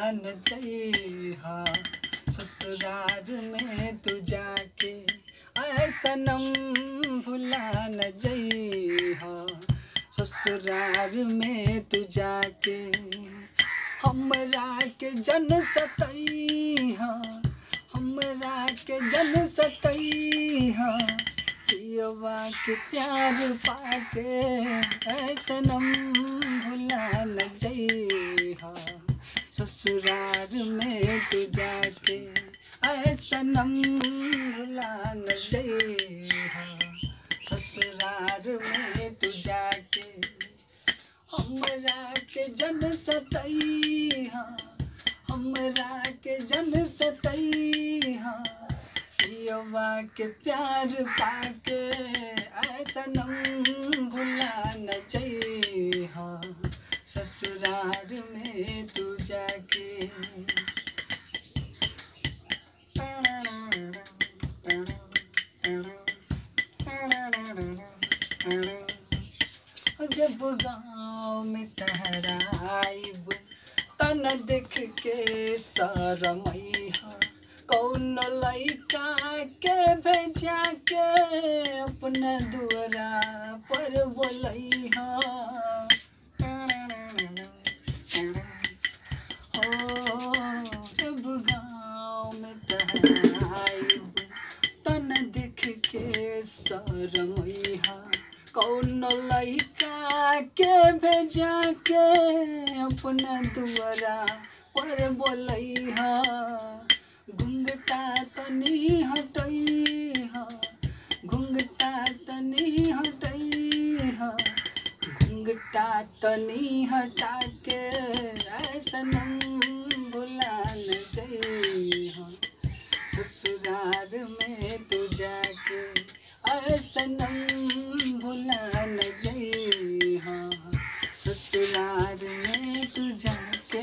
न जइहा ससुराल में तू जाके आए सनम भुला न जइहा ससुराल में तू जाके हमरा के जन सतैहा हमरा के जन सतैहा पियवा के प्यार पाके ऐ सनम भुला न जइहा ससुराल में तू जाके ऐ सनम भुला न जइहा ससुराल में तू जाके हमरा के जन सतैहा हमरा के जन सतैहा पियवा के प्यार पाके ऐसा नम भुला न जइहा ससुराल में तू जाके जब गाँव में तहराइब तन देख के शरमैहा कौन लइका के भेजा के अपना दुआरा पर बोलैहा हो जब गाँव में तहराइब तन देख के शरमैहा कौन लइका के भेजा के अपना दुआरा पर बोलैहा घुंघटा तनी हटैहा घुंघटा तनी हटैहा घुंघटा तनी हटा के ऐसनम भुला न जइहा ससुराल में तू जाके ऐसनम भुला न जइहा ससुराल में तू जाके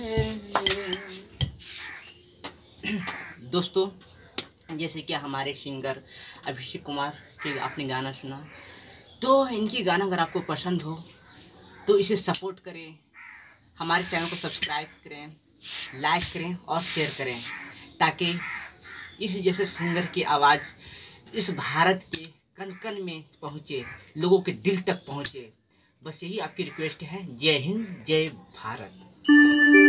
दोस्तों जैसे कि हमारे सिंगर अभिषेक कुमार के आपने गाना सुना तो इनकी गाना अगर आपको पसंद हो तो इसे सपोर्ट करें हमारे चैनल को सब्सक्राइब करें लाइक करें और शेयर करें ताकि इस जैसे सिंगर की आवाज़ इस भारत के कन कन में पहुँचे लोगों के दिल तक पहुँचे बस यही आपकी रिक्वेस्ट है जय हिंद जय भारत